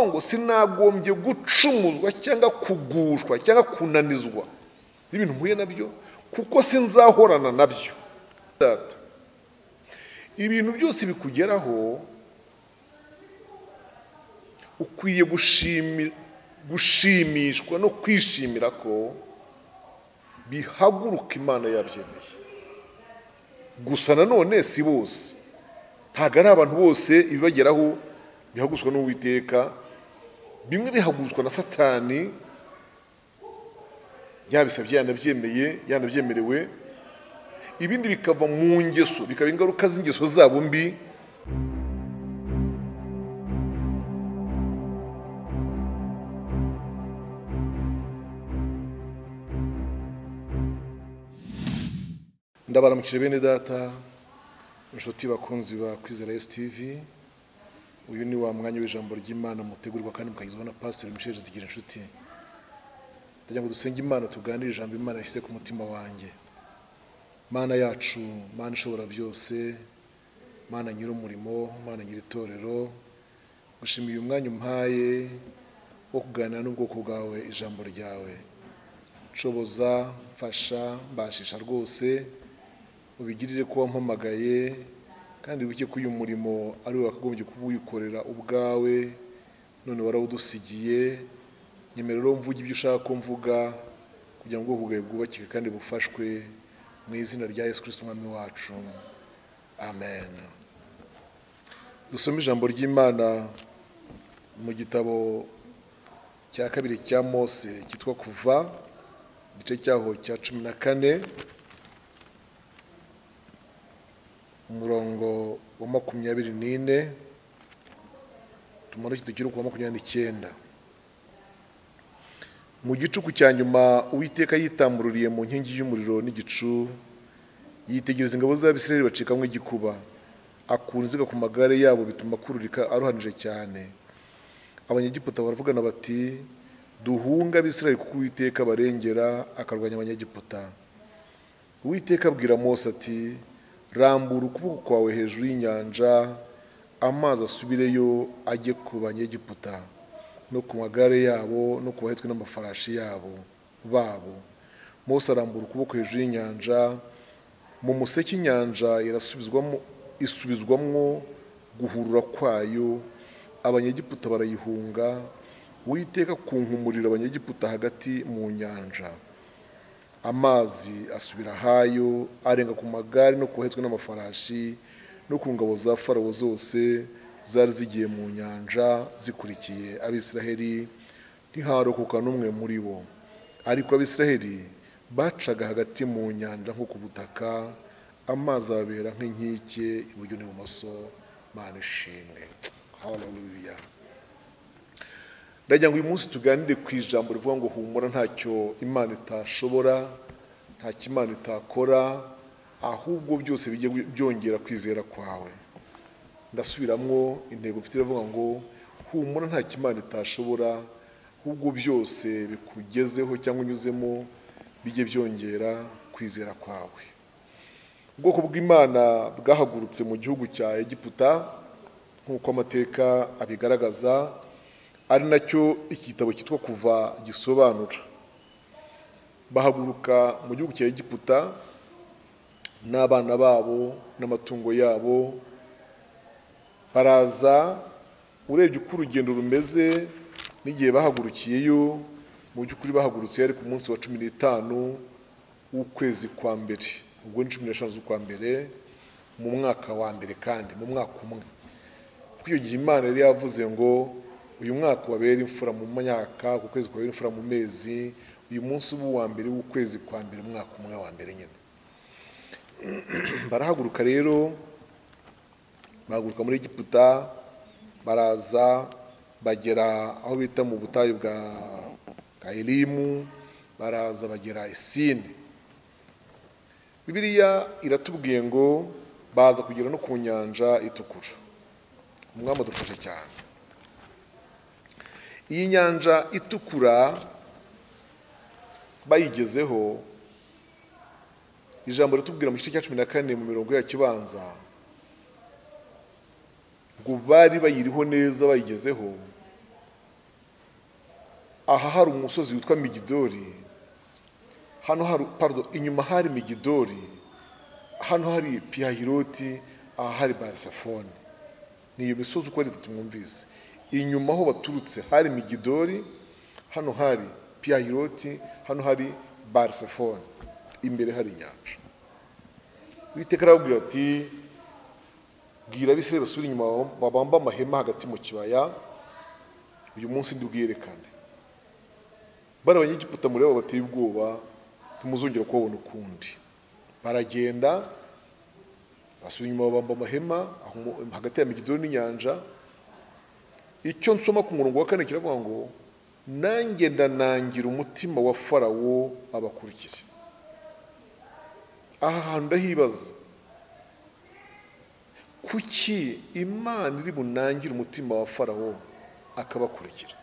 ngo sinagombye gucumuzwa cyangwa kugushwa cyangwa kunanizwa n'ibintu mpuye nabyo kuko sinzahorana nabyo Data, ibintu byose bikugeraho ukwiye gushimi- gushimishwa no kwishimira ko bihaguruka imana yabyemeye gusa nanone si bose ntabwo ari abantu bose ibibageraho bihaguruswa n'uwiteka bimwe bihaguruswa na satani yabisabye yanabyemeye yanabyemerewe ibindi bikava mu ngeso bikaba ingaruka z'ingeso zabo mbi ndabaramukije bene data inshuti bakunzi ba kwizera yesu tivi uyu ni wa mwanya w'ijambo ry'imana mutegurirwa kandi mukagezwaho na pasiteri misheli zigira inshuti ndagira ngo dusenge imana tuganire ijambo imana yashyize ku mutima wanjye mana yacu mana ishobora byose mana nyir'umurimo mana nyir'itorero gushimiye umwanya umpaye wo kuganira n'ubwoko bwawe ijambo ryawe nshoboza mfasha mbashisha rwose ubigirire ko wampamagaye kandi wibuke ko uyu murimo ari wowe wakagombye kuba uyikorera ubwawe none warawudusigiye nyemera rero mvuge ibyo ushaka ko mvuga kugira ngo ubwoko bwawe bwubakike kandi bufashwe mu izina rya yesu kirisito umwami wacu amen dusome ijambo ry'imana mu gitabo cya kabiri cya mose cyitwa kuva igice cyaho cya cumi na kane umurongo wa makumyabiri n'ine tumanuke dukire ku wa makumyabiri n'icyenda mu gicuku cya nyuma uwiteka yitambururiye mu nkingi y'umuriro n'igicu yitegereza ingabo z'abisirayeli bacikamo igikuba akura inziga ku magare yabo bituma akururika aruhanije cyane abanyegiputa baravugana bati duhunga abisirayeli kuko uwiteka barengera akarwanya abanyegiputa uwiteka abwira mose ati rambura ukuboko kwawe hejuru y'inyanja amazi asubireyo ajye ku banyegiputa no ku magare yabo no ku bahetswe n'amafarashi yabo babo mose arambura ukuboko hejuru y'inyanja mu museke inyanja irasubizwamo isubizwamwo guhurura kwayo abanyegiputa barayihunga witeka ku nkumuriro abanyegiputa hagati mu nyanja amazi asubira ahayo arenga ku magare no ku bahetswe n'amafarashi no ku ngabo za farawo zose zari zigiye mu nyanja zikurikiye abisiraheli ntiharokoka n'umwe muri bo ariko abisiraheli bacaga hagati mu nyanja nko ku butaka amazi ababera nk'inkike iburyo n'ibumoso mana ishimwe haleluya ndagira ngo uyu munsi tuganire ku ijambo rivuga ngo humura ntacyo imana itashobora ntacyo imana itakora ahubwo byose bijye byongera kwizera kwawe ndasubiramwo intego mfite iravuga ngo humura nta kimana itashobora ahubwo byose bikugezeho cyangwa unyuzemo bijye byongera kwizera kwawe ubwoko bw'imana bwahagurutse mu gihugu cya egiputa nk'uko amateka abigaragaza ari nacyo iki gitabo cyitwa kuva gisobanura bahaguruka mu gihugu cya egiputa n'abana babo n'amatungo yabo baraza urebye uko urugendo rumeze n'igihe bahagurukiyeyo mu by'ukuri bahagurutse yari ku munsi wa cumi n'itanu w'ukwezi kwa mbere ubwo ni cumi n'eshanu z'ukwa mbere mu mwaka wa mbere kandi mu mwaka umwe kuko iyo gihe imana yari yavuze ngo uyu mwaka wabera imfura mu myaka ku kwezi kwabera imfura mu mezi uyu munsi uba uwa mbere w'ukwezi kwa mbere umwaka umwe wa mbere nyine barahaguruka rero bahaguruka muri egiputa baraza bagera aho bita mu butayu bwa elimu baraza bagera isine bibiliya iratubwiye ngo baza kugera no ku nyanja itukura umwami adufashe cyane iyi nyanja itukura bayigezeho ijambo ritubwira mu gice cya cumi na kane mu mirongo ya kibanza ngo bari bayiriho neza bayigezeho aha hari umusozi witwa migidori hano hari pardon inyuma hari migidori hano hari piyahiroti aha hari barisafoni ni iyo misozi uko ari itatu mwumvise inyuma aho baturutse hari migidori hano hari piyahiroti hano hari barisafoni imbere hari inyanja uwiteka arababwira ati bwira abisirayeli basubire inyuma babamba amahema hagati mu kibaya uyu munsi ndibwerekane bari abanyegiputa mureba bateye ubwoba ntimuzongera kubabona ukundi baragenda basubira inyuma babamba amahema aho mu- hagati ya migidoni n'inyanja icyo nsoma ku murongo wa kane kiravuga ngo nanjye ndanangira umutima wa farawo abakurikira aha hantu ndahibaza kuki imana iri bunangire umutima wa farawo akabakurikira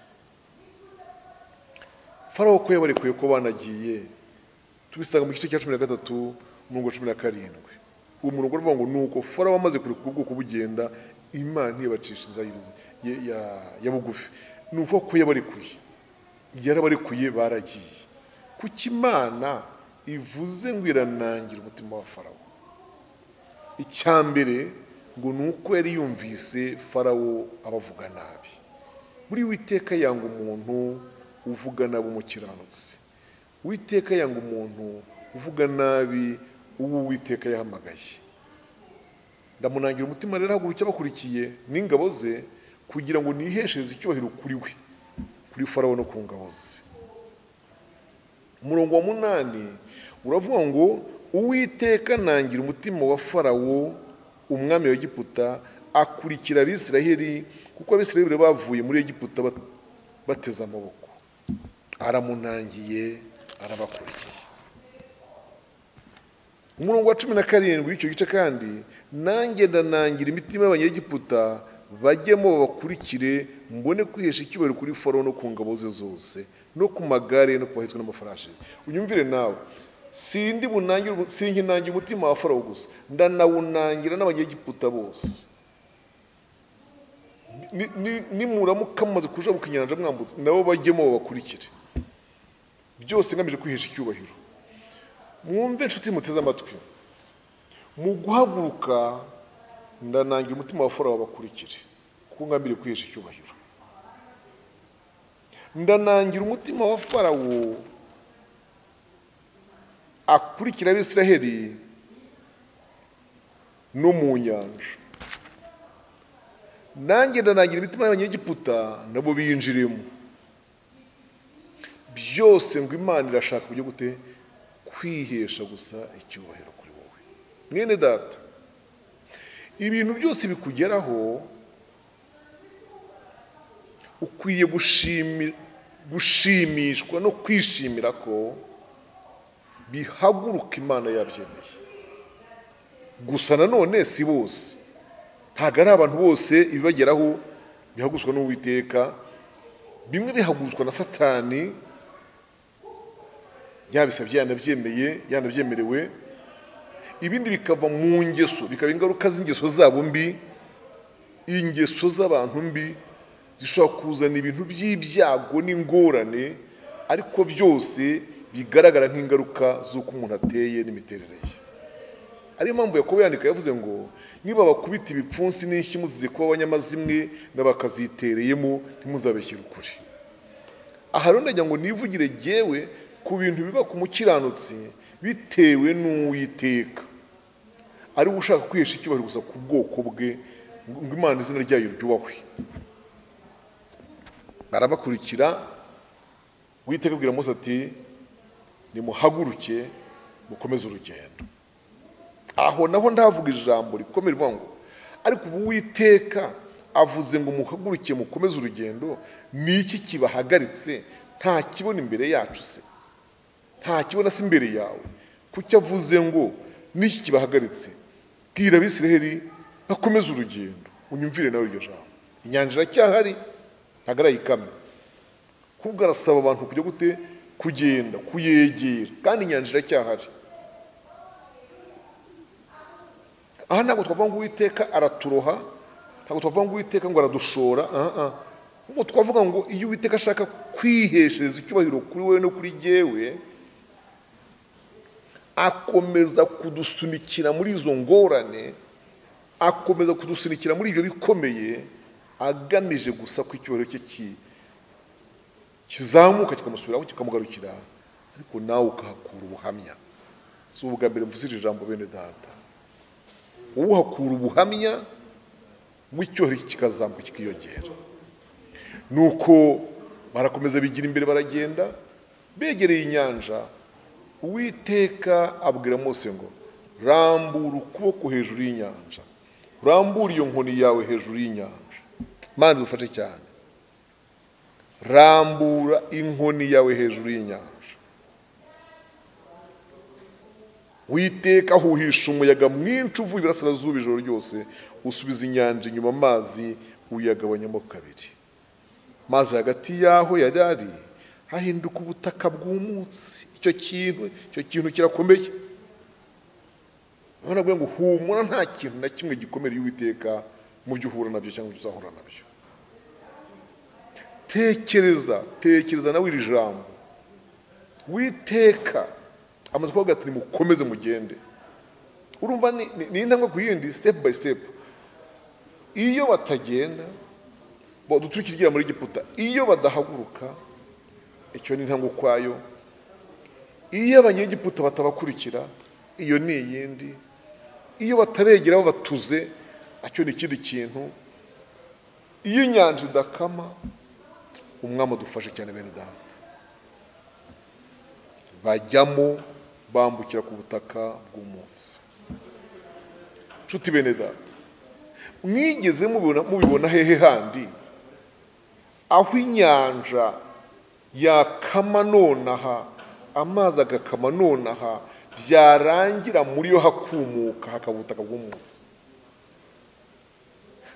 farawo ko yabarekwiye ko banagiye tubisanga mu gice cya cumi na gatatu umurongo wa cumi na karindwi uwo murongo uravuga ngo ni uko farawo amaze kureka ubwoko bugenda imana ntiyabacisha inzara y'uruzi- ya- ya- ya bugufi ni ukuvuga ko yabarekuye yarabarekuye baragiye kuki imana ivuze ngo iranangira umutima wa farawo icya mbere ngo ni uko yari yumvise farawo abavuga nabi muri witeka yanga umuntu uvuga nabi umukiranutsi witeka yanga umuntu uvuga nabi uwo witeka yahamagaye ndamunangira umutima rero ahagurukira abakurikiye n'ingabo ze kugira ngo niheshereze icyubahiro kuri we kuri farawo no ku ngabo ze umurongo wa munani uravuga ngo uwiteka nangira umutima wa farawo umwami wa egiputa akurikira abisirayeli kuko abisirayeli bavuye muri egiputa bat- bateze amaboko aramunangiye arabakurikiye umurongo wa cumi na karindwi w'icyo gice kandi nanjye ndanangira imitima y'abanyegiputa bajyemo babakurikire mbone kwihesha icyubahiro kuri farawo no ku ngabo ze zose no ku magare ye no ku bahetswe n'amafarashi ye." unyumvire nawe sindi bunangire sinkinangira umutima wa farawo gusa ndanawunangira n'abanyegiputa bose Ni- ni- nimuramuka mumaze kujabuka inyanja mwambutse nabo bajyemo babakurikire byose ngamije kwihesha icyubahiro mwumve inshuti muteze amatwi mu guhaguruka ndanangira umutima wa farawo abakurikire kuko ngambiriye kwihesha icyubahiro ndanangira umutima wa farawo akurikira abisiraheli no mu nyanja nanjye ndanangira imitima y'abanyegiputa nabo binjiremo byose ngo imana irashaka uburyo gute kwihesha gusa icyubahiro kuri wowe mwene data ibintu byose bikugeraho ukwiye gushimi- gushimishwa no kwishimira ko bihaguruka imana yabyemeye gusa nanone si bose ntabwo ari abantu bose ibibageraho bihaguzwa n'uwiteka bimwe bihaguzwa na satani yabisabye yanabyemereye yanabyemerewe ibindi bikava mu ngeso bikaba ingaruka z'ingeso zabo mbi ingeso z'abantu mbi zishobora kuzana ibintu by'ibyago n'ingorane ariko byose bigaragara nk'ingaruka z'uko umuntu ateye n'imiterere ye ariyo mpamvu yakobo yandika yavuze ngo niba bakubita ibipfunsi n'inshyi muzize kuba abanyamazimwe n'abakazitereyemo ntimuzabeshyire ukuri aha rero ndagira ngo nivugire jyewe ku bintu biba ku mukiranutsi bitewe n'uwiteka ari we ushaka kwihesha icyubahiro gusa ku bwoko bwe ngo imana izina ryayo ryubahwe arabakurikira witeka abwira Mose ati nimuhaguruke mukomeze urugendo aho naho ndavuga ijambo rikomeye rivuga ngo ariko ubu uwiteka avuze ngo muhaguruke mukomeze urugendo ni iki kibahagaritse nta kibona imbere yacu se nta kibona se imbere yawe kuki avuze ngo ni iki kibahagaritse bwira abisiraheli bakomeze urugendo unyumvire nawe iryo jambo inyanja iracyahari ntabwo arayikamya kubwo arasaba abantu kujya gute kugenda kuyegera kandi inyanja iracyahari aha ntabwo twavuga ngo uwiteka araturoha ntabwo twavuga ngo uwiteka ngo aradushora aha, aha. ahubwo twavuga ngo iyo uwiteka ashaka kwiheshereza icyubahiro kuri we no kuri jyewe akomeza kudusunikira muri izo ngorane akomeza kudusunikira muri ibyo bikomeye agamije gusa ko icyubahiro cye ki- kizamuka kikamusubiraho kikamugarukira ariko nawe ukahakura ubuhamya si ubwa mbere mvuze iri jambo bene data uhakura ubuhamya mu cyohero cye kikazamuka kikiyongera nuko barakomeza bigira imbere baragenda begereye inyanja uwiteka abwira mose ngo rambura ukuboko hejuru y'inyanja rambura iyo nkoni yawe hejuru y'inyanja mana dufashe cyane rambura inkoni yawe hejuru y'inyanja witeka ahuhisha umuyaga mwinshi uvuye iburasirazuba ijoro ryose usubiza inyanja inyuma amazi uyagabanyamo kabiri maze hagati yaho yari ari hahinduka ubutaka bw'umutsi icyo kintu icyo kintu kirakomeye urabona ngo humura nta kintu na kimwe gikomeye y'uwiteka mu byo uhura nabyo cyangwa mu byo uzahura nabyo tekereza tekereza nawe iri jambo witeka amaze kuvuga ati nimukomeze mugende urumva ni ni- ni intambwe ku yindi sitepu bayi sitepu iyo batagenda duturikije igira muri giputa iyo badahaguruka icyo ni intambwe ukwayo iyo abanyegiputa batabakurikira iyo ni iyindi iyo batabegera babatuze icyo ni ikindi kintu iyo inyanja idakama umwami adufashe cyane bene data bajyamo bambukira ku butaka bw'umunsi nshuti bene data mwigeze mubibona- mubibona hehe handi aho inyanja yakama nonaha amazi agakama nonaha byarangira muri yo hakumuka hakaba ubutaka bw'umunsi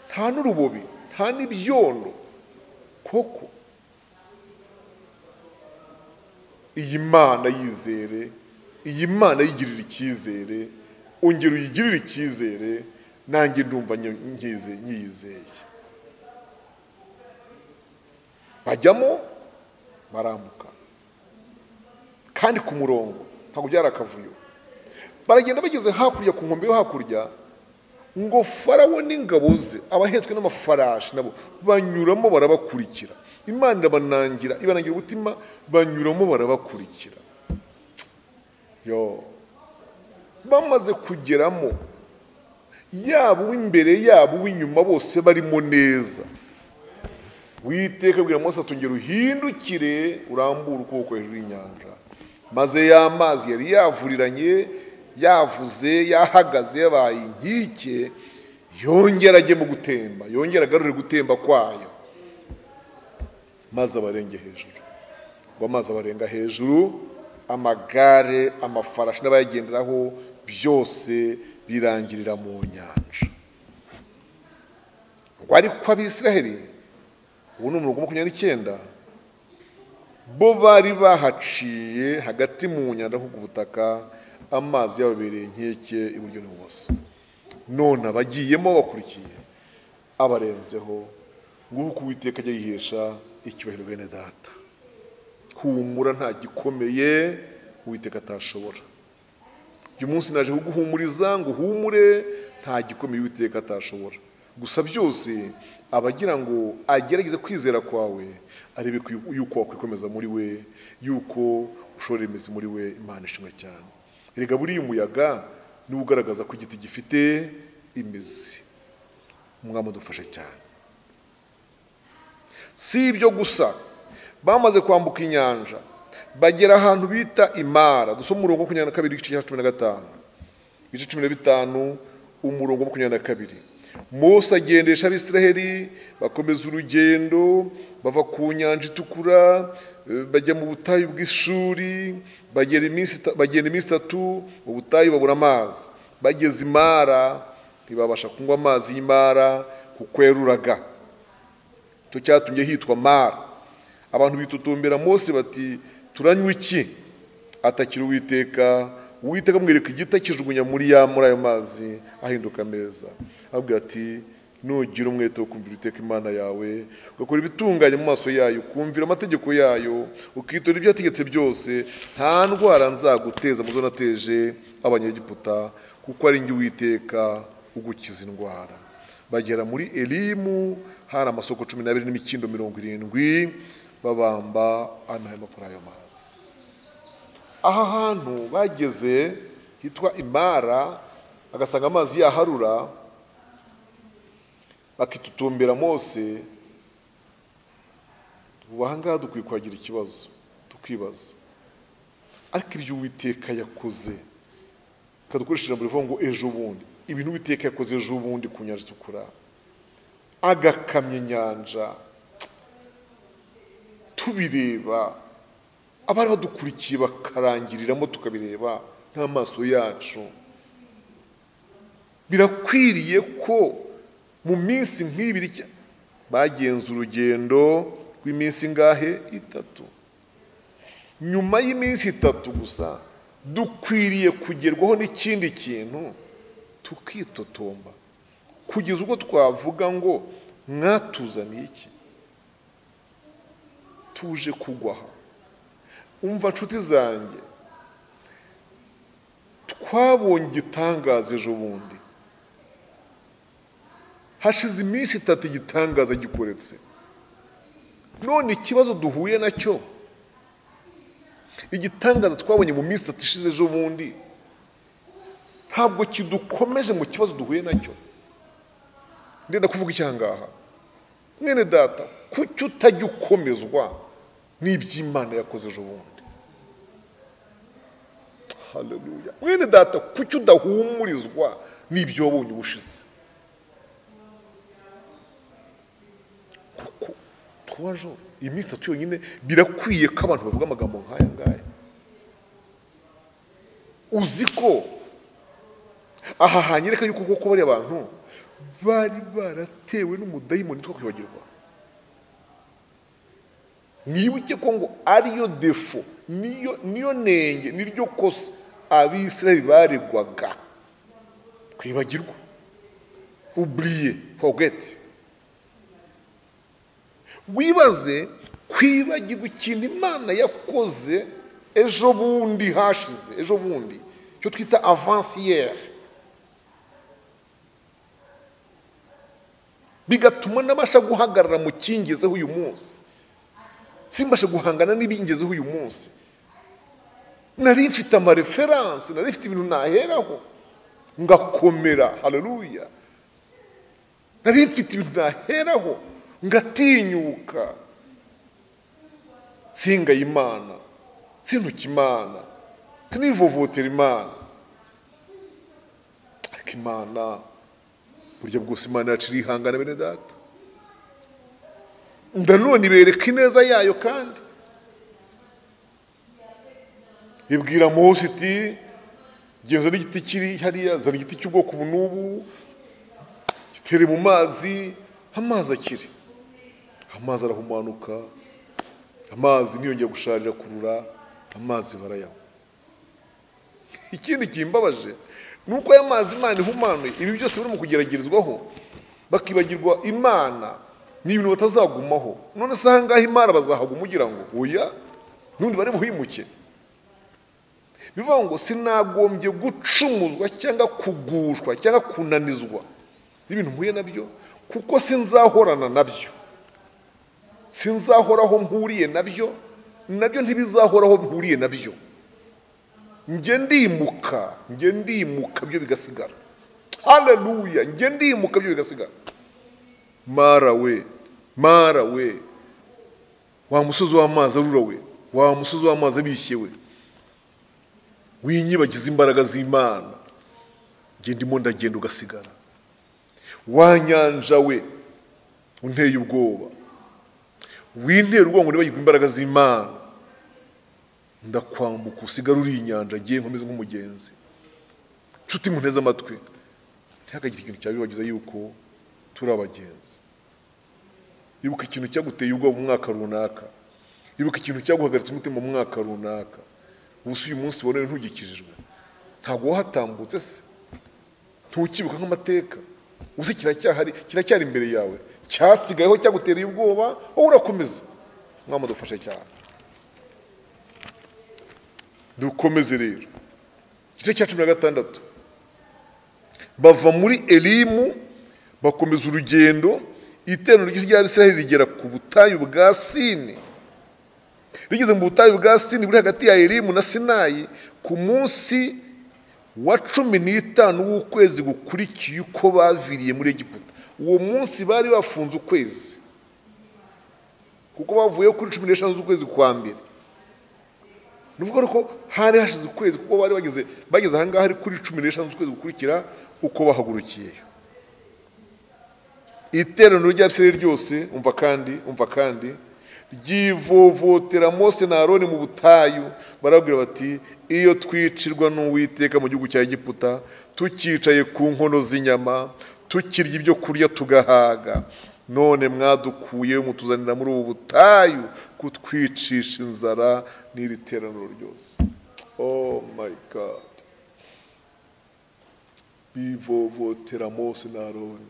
nta n'urubobi nta n'ibyondo koko iyi mana yizere iyi mana yigirira icyizere ongera uyigirire icyizere nanjye ndumva nyi- nyize- nyiyizeye bajyamo barambuka kandi ku murongo ntabwo byari akavuyo baragenda bageze hakurya ku nkombe yo hakurya ngo farawo n'ingabo ze abahetswe n'amafarashi nabo banyuramo barabakurikira imana irabanangira ibanangira umutima banyuramo barabakurikira yo bamaze kugeramo yaba uw'imbere yaba uw'inyuma bose barimo neza witeka bwira mose atongera uhindukire urambure ukuboko hejuru y'inyanja maze ya mazi yari yavuriranye yavuze yahagaze yabaye inkike yongera ajye mu gutemba yongera agarure gutemba kwayo maze abarenge hejuru ngo amazi abarenga hejuru amagare amafarashi n'abayagenderaho byose birangirira mu nyanja ngo ariko abisiraheli ubu ni umurongo wa makumyabiri n'icyenda bo bari bahaciye hagati mu nyanja nko ku butaka amazi yababereye nkeke iburyo n'ibumoso none abagiyemo bakurikiye abarenzeho nguko uko uwiteka ajya yihesha icyubahiro bene data humura nta gikomeye uwiteka atashobora uyu munsi naje kuguhumuriza ngo uhumure nta gikomeye uwiteka atashobora gusa byose abagira ngo agerageze kwizera kwawe arebe ko yuko wakwikomeza muri we yuko ushora imizi muri we imana ishimwe cyane erega buriya umuyaga niwo ugaragaza ko igiti gifite imizi umwami udufashe cyane si ibyo gusa bamaze kwambuka inyanja bagera ahantu bita imara dusoma umurongo wa makumyabiri na kabiri igice cya cumi na gatanu igice cumi na bitanu umurongo wa makumyabiri na kabiri mose agendesha abisiraheli bakomeza urugendo bava ku nyanja itukura eh, bajya mu butayu bw'ishuri bagera iminsi ita- bagenda iminsi itatu mu butayu babura amazi bageze imara ntibabasha kunywa amazi y'imara kuko yeruraga icyo cyatumye hitwa mara abantu bitutumbira mose bati turanywa iki atakira uwiteka uwiteka amwereka igiti akijugunya muri ya muri ayo mazi ahinduka meza ababwira ati nugira umwete wo kumvira iteka imana yawe ugakora ibitunganye mu maso yayo ukumvira amategeko yayo ukitonda ibyo yategetse byose nta ndwara nzaguteza mu zo nateje abanyegiputa kuko ari njye uwiteka ugukiza indwara bagera muri elimu hari amasoko cumi n'abiri n'imikindo mirongo irindwi babamba amahema kuri ayo mazi aha hantu bageze hitwa imara agasanga amazi yaharura bakitutumbira mose ubu ahangaha dukwiye kuhagira ikibazo tukibaza ariko ibyo uwiteka yakoze bakadukoresha ijambo rivuga ngo ejo bundi ibintu uwiteka yakoze ejo bundi ku nyanja itukura agakamya inyanja tubireba abari badukurikiye bakarangiriramo tukabireba n'amaso yacu birakwiriye ko mu minsi nk'ibiri bagenza urugendo rw'iminsi ingahe itatu nyuma y'iminsi itatu gusa dukwiriye kugerwaho n'ikindi kintu tukitotomba kugeza ubwo twavuga ngo mwatuzaniye iki tuje kugwaha umva nshuti zanjye twabonye igitangaza ejo bundi hashize iminsi itatu igitangaza gikoretse none ikibazo duhuye nacyo igitangaza twabonye mu minsi itatu ishize ejo bundi ntabwo kidukomeje mu kibazo duhuye nacyo ndenda kuvuga icyangaha mwene data kuki utajya ukomezwa n'iby'imana yakoze ejo bundi haleluya mwene data kuki udahumurizwa n'ibyo wabonye ubushize kuko tubajo iyi minsi itatu yonyine birakwiye ko abantu bavuga amagambo nk'aya ngaya uzi ko aha hanyereka yuko koko bariya bantu bari baratewe n'umudayimoni two kwibagirwa mwibuke ko ngo ariyo defo niyo niyo nenge niryo kosa abisirayeli baregwaga kwibagirwa uburiye forugeti wibaze kwibagirwa ikintu imana yakoze ejo bundi hashize ejo bundi icyo twita avansiyeri bigatuma nabasha guhagarara mu kingezeho uyu munsi simbashe guhangana n'ibingezeho uyu munsi nari mfite amareferanse nari mfite ibintu naheraho ngakomera hararuya nari mfite ibintu naheraho ngatinyuka singa imana sintuke imana sinivovotera imana ariko imana burya bwose imana yacu irihangana bene data ndanone ibereka ineza yayo kandi ibwira munsi iti genza n'igiti kiri hariya zana igiti cy'ubwoko ubu n'ubu gitere mu mazi amazi akiri amazi arahumanuka amazi niyongera gusharira kurura amazi barayanywa ikindi kimbabaje ni uko aya mazi imana ihumanuye ibi byose birimo kugeragerezwaho bakibagirwa imana ni ibintu batazagumaho none se ahangaha imana bazahaguma ugira ngo oya n'undi bari buhimuke bivuga ngo sinagombye gucumuzwa cyangwa kugushwa cyangwa kunanizwa n'ibintu mpuye nabyo kuko sinzahorana nabyo sinzahoraho mpuriye nabyo nabyo ntibizahoraho mpuriye nabyo njye ndimuka njye ndimuka byo bigasigara hararuya njye ndimuka byo bigasigara mara we mara we wa musozi w'amazi arura we wa musozi w'amazi abishye we winyibagiza imbaraga z'imana njye ndimo ndagenda ugasigara wanyanja we unteye ubwoba wintera ubwonko nibagirwa imbaraga z'imana ndakwambuka usigara uri inyanja agiye nkomeze nk'umugenzi nshuti munteze amatwi ntihakagire ikintu cyabibagiza yuko turi abagenzi ibuka ikintu cyaguteye ubwoba mu mwaka runaka ibuka ikintu cyaguhagaritse umutima mu mwaka runaka ubu uyu munsi waboneye ntugikijijwe ntabwo wahatambutse se ntukibuka nk'amateka ubu se kiracyahari kiracyari imbere yawe cyasigayeho cyagutereye ubwoba wowe urakomeza mwama dufashe cyane dukomeze rero igice cya cumi na gatandatu bava muri elimu bakomeza urugendo iteraniro ry'isi rya Isiraheli rigera ku butayu bwa sini rigeze mu butayu bwa sini buri hagati ya elimu na sinayi ku munsi wa cumi n'itanu w'ukwezi gukurikiye uko baviriye muri egiputa uwo munsi bari bafunze ukwezi kuko bavuyeho kuri cumi n'eshanu z'ukwezi kwa mbere ni ukuvuga ko hari hashize ukwezi kuko bari bageze bageze ahangaha ari kuri cumi n'eshanu z'ukwezi gukurikira uko bahagurukiyeyo iteraniro rya Isiraheli ryose umva kandi umva kandi ryivovotera Mose na Aroni mu butayu barabwira bati iyo twicirwa n'uwiteka mu gihugu cya Egiputa tukicaye ku nkono z'inyama tukirya ibyo kurya tugahaga none mwadukuye mutuzanira muri ubu butayu kutwicisha inzara n'iri teraniro ryose oh my god bivovotera Mose na Aroni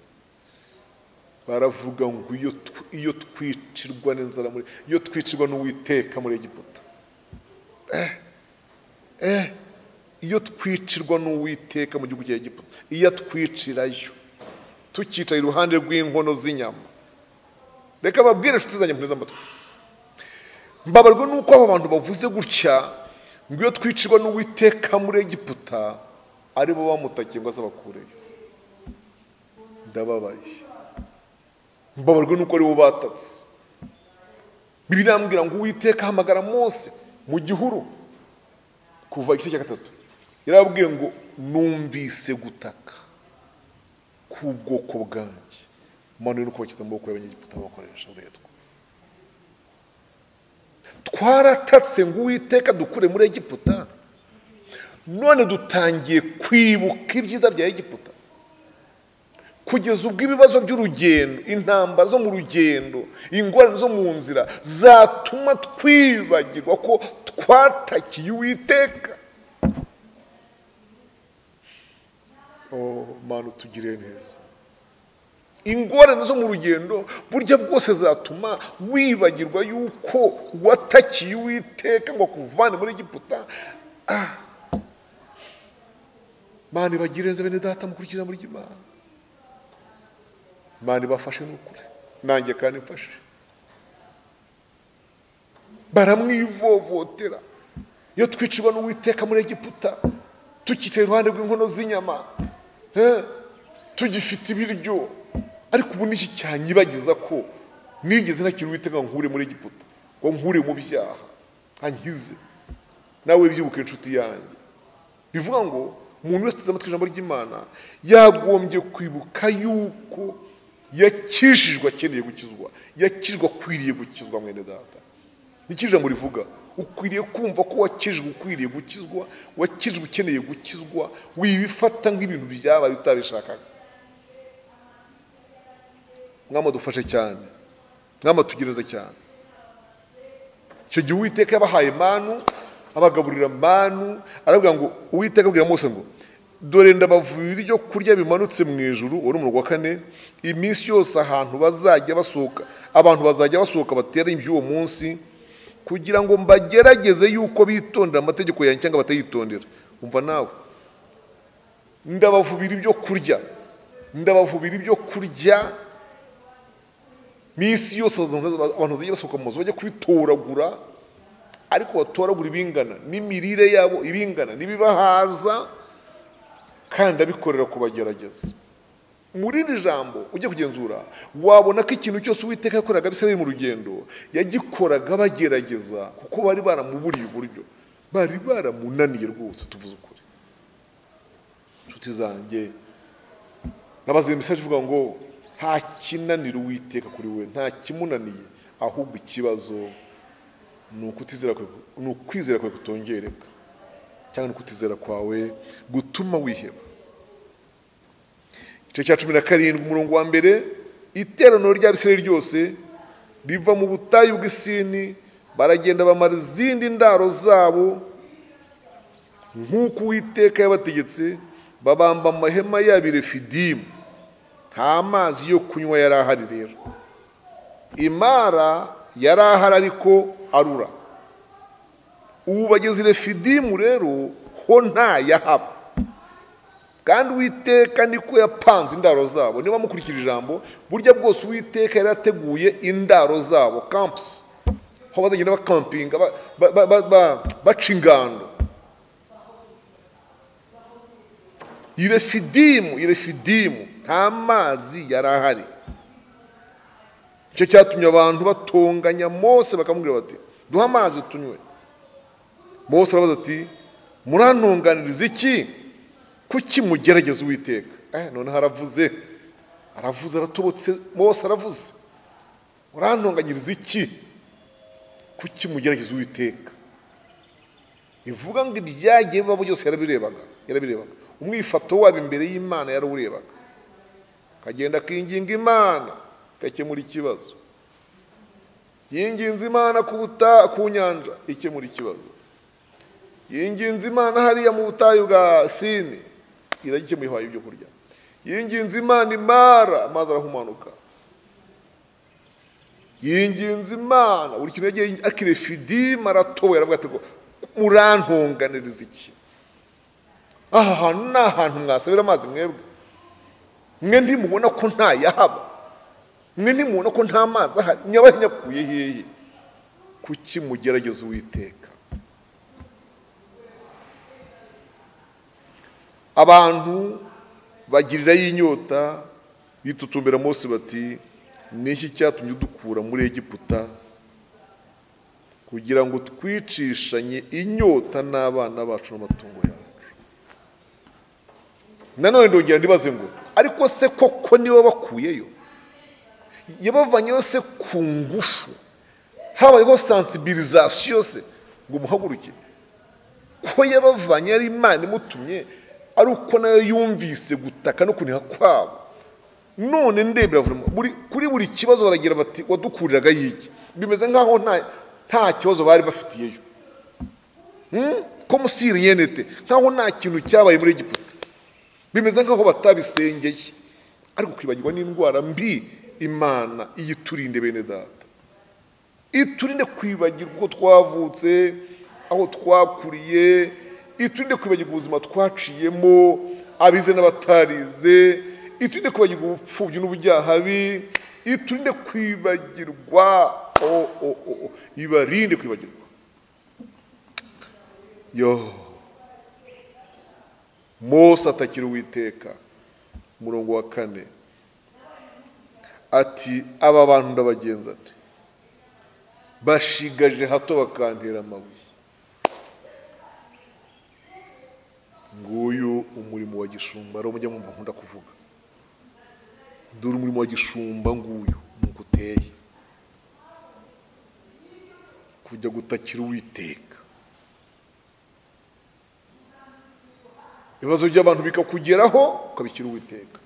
baravuga ngo iyo tw- iyo twicirwa n'inzara muri iyo twicirwa n'uwiteka muri egiputa eh eh iyo twicirwa n'uwiteka mu gihugu cya egiputa iyo atwicirayo tukicaye iruhande rw'inkono z'inyama reka babwire inshuti zanjye mpeze amatwi mbabarwa nuko aba bantu bavuze gutya ngo iyo twicirwa n'uwiteka muri egiputa aribo bamutakiye ngo azabakureyo ndababaye mbabarwe nuko aribo batatse bibiri irambwira ngo uwiteka ahamagara mose mu gihuru kuva igice cya gatatu yarababwiye ngo numvise gutaka k'ubwoko bwanjye manuye nuko bakiza amaboko y'abanyegiputa babakoresha uburetwa twaratatse ngo uwiteka dukure muri egiputa none dutangiye kwibuka ibyiza bya egiputa kugeza ubwo ibibazo by'urugendo intambara zo mu rugendo ingorane zo mu nzira zatuma twibagirwa ko twatakiye uwiteka Oh, mana utugire neza ingorane zo mu rugendo burya bwose zatuma wibagirwa yuko watakiye uwiteka ngo akuvane muri egiputa ah mana ibagire neza bene data mukurikira muri imana mani bafashe n'ukuri nanjye kandi mfashe baramwivovotera iyo twicirwa n'uwiteka muri egiputa tukicaye iruhande rw'inkono z'inyama eh, tugifite ibiryo ariko ubu niki cyanyibagiza ko nigeze ntakiri uwiteka ngo nkure muri egiputa ngo nkure mu byaha ankize nawe byibuke inshuti yanjye bivuga ngo umuntu wese uteze amatwi ijambo ry'imana yagombye kwibuka yuko yakijijwe akeneye gukizwa yakijwe akwiriye gukizwa mwene data n'iki jambo rivuga ukwiriye kumva ko wakijwe ukwiriye gukizwa wakijwe ukeneye gukizwa wibifata nk'ibintu byabaye utabishakaga mwama dufashe cyane mwama tugereza cyane icyo gihe uwiteka yabahaye manu abagaburira manu aravuga ngo uwiteka abwira mose ngo dore ndabavuye ibyo kurya bimanutse mu ijuru wari umurwa wa kane iminsi yose ahantu bazajya basohoka abantu bazajya basohoka batera iby'uwo munsi kugira ngo mbagerageze yuko bitondera amategeko yanjye cyangwa batayitondera umva nawe ndabavubira ibyo kurya ndabavubira ibyo kurya minsi yose abantu bazajya basohoka mu mazu bajya kubitoragura ariko batoragura ibingana n'imirire yabo ibingana n'ibibahaza kandi abikorera kubagerageza muri iri jambo ujya kugenzura wabona ko ikintu cyose uwiteka yakoreraga abisirayeli mu rugendo yagikoraga bagerageza kuko bari baramuburiye uburyo bari baramunaniye rwose tuvuze ukuri inshuti zanjye nabaziye mesaje ivuga ngo nta kinanira uwiteka kuri we nta kimunaniye ahubwo ikibazo ni ukutizera kwe ni ukwizera kwe kutongereka cyangwa no kutizera kwawe gutuma wiheba igice cya cumi na karindwi umurongo wa mbere iteraniro ry'abisirayeli ryose riva mu butayu bw'isini baragenda bamara izindi ndaro zabo nk'uko uwiteka yabategetse babamba amahema yabo i refidimu nta mazi yo kunywa yari ahari rero imara yari ahari ariko arura ubu bageze refidimu rero ho ntayahaba kandi uwiteka niko yapanze indaro zabo niba mukurikira ijambo burya bwose uwiteka yari yateguye indaro zabo campusi aho bazagenda bakampinga baca ingando irefidimu irefidimu nta mazi yari ahari icyo cyatumye abantu batonganya mose bakamubwira bati duhe amazi tunywe mose arabaza ati murantunganiriza iki kuki mugerageza uwiteka eh noneho aravuze aravuze aratobotse mose aravuze urantunganyiriza iki kuki mugerageza uwiteka bivuga ngo ibyagiye biba byose yarabirebaga yarabirebaga umwifato wabo imbere y'imana yarawurebaga akagenda akinginga imana igakemura ikibazo yinginze imana ku buta ku nyanja ikemura ikibazo yinginze imana hariya mu butayu bwa sini iragikemuye ihaye ibyo kurya yinginze imana imara amazi arahumanuka yinginze imana buri kintu yagiye akirefidimu aratoboye aravuga ati murantunganiriza iki aha hantu ni ahantu mwasabira amazi mwebwe mwe ntimubona ko ntayahaba mwe ntimubona ko nta mazi ahari nyaba nyakuye hehe kuki mugerageza uwiteka abantu bagirirayo inyota bitutumbira munsi bati n'iki cyatumye udukura muri egiputa kugira ngo twicishanye inyota n'abana bacu n'amatungo yacu nanone ndongera ndibaze ngo ariko se koko niba bakuyeyo yabavanyeho se ku ngufu habayeho sansibirizasiyo se ngo umuhaguruke ko yabavanye ari imana imutumye ari uko nayo yumvise gutaka no kuniha kwabo none ndebera kuri buri kibazo baragira bati wadukuriraga yiki bimeze nk'aho nta kibazo bari bafitiyeyo ko musiri nyenete nk'aho nta kintu cyabaye muri giputa bimeze nk'aho batabisengeye ariko kwibagirwa n'indwara mbi imana iyiturinde bene data iturinde kwibagirwa uko twavutse aho twakuriye iturinde kwibagirwa ubuzima twaciyemo abize n'abatarize iturinde kwibagirwa ubupfubyi n'ubujyahabi iturinde kwibagirwa ibarinde kwibagirwa yo mose atakira uwiteka umurongo wa kane ati aba bantu ndabagenza ati bashigaje hato bakantera amabuye nguyu umurimo wa gishumba ari umujya mwumva nkunda kuvuga dore umurimo wa gishumba nguyu nuko uteye kujya gutakira uwiteka ibibazo by'abantu bikakugeraho ukabikira uwiteka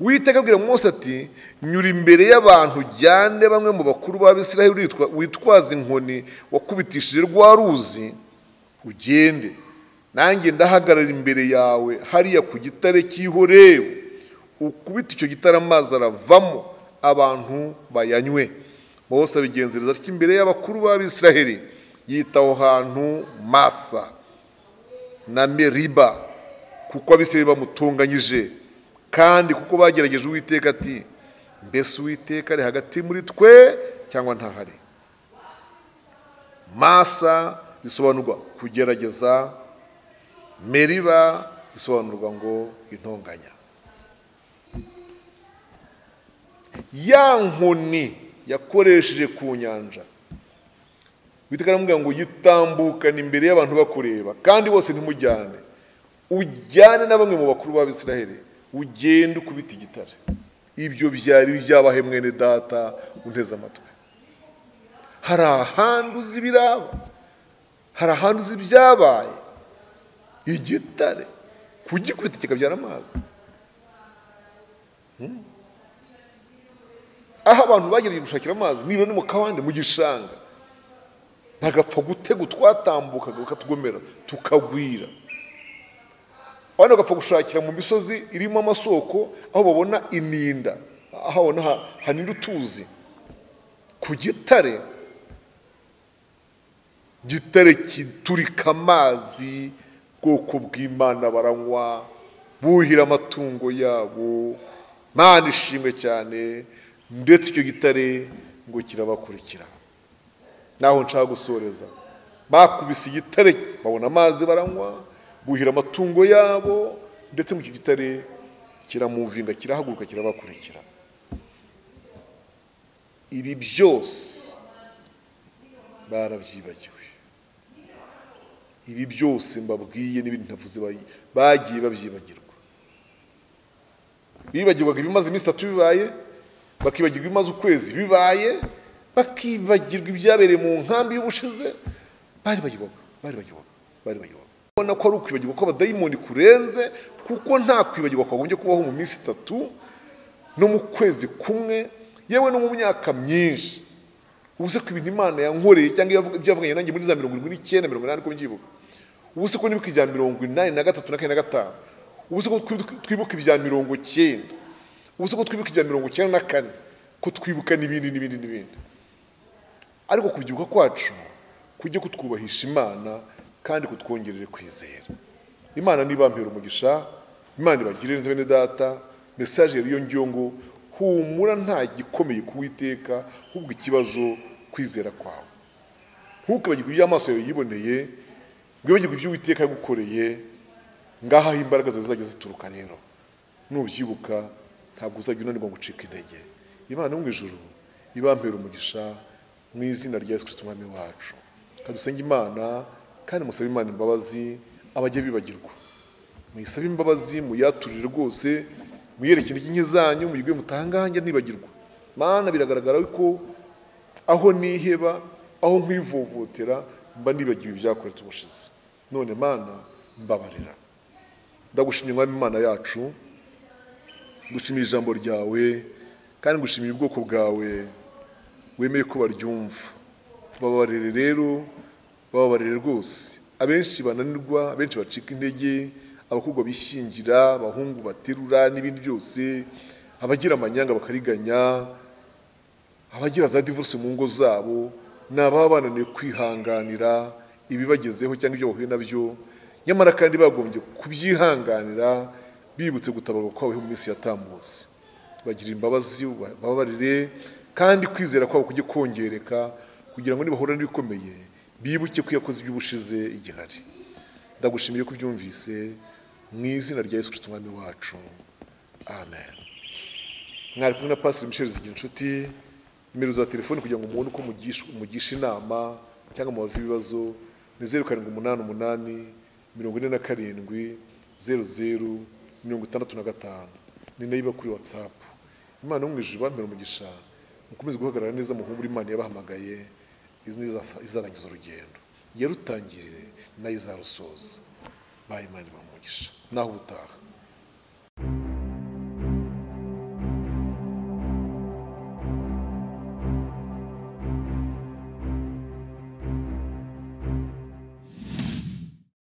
uwiteka abwira munsi ati nyura imbere y'abantu ujyane bamwe mu bakuru b'abisiraheli witwaza inkoni wakubitishije rwa ruzi ugende nanjye ndahagarara imbere yawe hariya ku gitare cy'ihorewe ukubita icyo gitare amazi aravamo abantu bayanywe bose abigenzereza atyo imbere y'abakuru b'abisiraheli yita aho hantu masa na meriba kuko abisiraheli bamutunganyije kandi kuko bagerageje uwiteka ati mbese uwiteka ari hagati muri twe cyangwa ntahari masa risobanurwa kugerageza meriba risobanurwa ngo intonganya ya nkoni yakoresheje ku nyanja witwa aramubwira ngo yitambukane imbere y'abantu bakureba kandi bose ntimujyane ujyane na bamwe mu bakuru b'abisiraheli ugende ukubita igitare ibyo byari byabahe mwene data unteze amatwi hari ahandi uzi biraba hari ahantu uzi ibyabaye igitare kugikubita kikabyara amazi aho abantu bagerageje gushakira amazi niba ni mu kabande mu gishanga bagapfa gutego twatambukaga bakatugomera tukagwira abandi bagapfa gushakira mu misozi irimo amasoko aho babona ininda aho babona ha- haninda utuzi ku gitare gitare giturika amazi bwoko bw'imana baranywa buhira amatungo yabo mana ishimwe cyane ndetse icyo gitare ngo kirabakurikira naho nshaka gusoreza bakubise igitare babona amazi baranywa buhira amatungo yabo ndetse ngo icyo gitare kiramuvinga kirahaguruka kirabakurikira ibi byose barabyibagiwe ibi byose mbabwiye n'ibindi ntavuze bayi- bagiye babyibagirwa bibagirwaga ibimaze iminsi itatu bibaye bakibagirwa ibimaze ukwezi bibaye bakibagirwa ibyabereye mu nkambi y'ubushize baribagirwaga baribagirwaga baribagirwaga ubona ko ari ukwibagirwa kw'abadayimoni kurenze kuko nta kwibagirwa kwagombye kubaho mu minsi itatu no mu kwezi kumwe yewe no mu myaka myinshi ubuse ko ibintu imana yankoreye cyangwa iyavuga- ibyo yavuganye nanjye muri za mirongo irindwi n'icyenda mirongo inani ko mbyibuka ubuse ko nibuka ibya mirongo inani na gatatu na kane na gatanu ubuse ko twi- twibuka ibya mirongo cyenda ubuse ko twibuka ibya mirongo cyenda na kane ko twibuka n'ibindi n'ibindi n'ibindi ariko kubyibuka kwacu kujye kutwubahisha imana kandi kutwongerere kwizera imana nibampera umugisha imana ibagirire neza bene data mesaje yari iyo ngiyo ngo humura nta gikomeye ku witeka ahubwo ikibazo kwizera kwawe ntukibagirwe ibyo amaso yawe yiboneye wibagirwe ibyo uwiteka yagukoreye ngaha aho imbaraga zawe zizajya zituruka rero nubyibuka ntabwo uzajya unanirwa ngo ucike intege imana yo mu ijuru ibampera umugisha mu izina rya yesu kirisito umwami wacu kandi dusenge imana kandi musabe imana imbabazi abajya bibagirwa muyisabe imbabazi muyaturire rwose muyerekere inkingi zanyu muyigwe mutangange ntibagirwa mana biragaragara ko aho niheba aho nkwivovotera mba nibagiwe ibyakoretse ubushize none mana mbabarira ndagushimye mwami imana yacu ngushimiye ijambo ryawe kandi ngushimiye ubwoko bwawe wemeye ko baryumva bababarire rero bababarire rwose abenshi bananirwa abenshi bacika intege abakobwa bishyingira abahungu baterura n'ibindi byose abagira amanyanga bakariganya abagira za divorce mu ngo zabo ni ababa bananiwe kwihanganira ibibagezeho cyangwa ibyo bahuye nabyo nyamara kandi bagombye kubyihanganira bibutse gutabarwa kwawe mu minsi yatambutse bagira imbabazi bababarire kandi kwizera kwabo kujye kongereka kugira ngo nibahura n'ibikomeye bibuke ko yakoze iby'ubushize igihari ndagushimiye ko ubyumvise mu izina rya yesu kirisito umwami wacu amen mwari kumwe na pasiteri michel zigira inshuti nimero za telefoni kugira ngo mubone uko mugisha- mugisha inama cyangwa mubaze ibibazo ni zeru karindwi umunani umunani mirongo ine na karindwi zeru zeru mirongo itandatu na gatanu ni nayo iba kuri watsapu imana yo mu ijuru bampera umugisha mukomeze guhagarara neza mu humbura imana yabahamagaye izi nizo iza- izarangiza urugendo yarutangirire nayo izarusoza baye imana ibaha umugisha naho ubutaha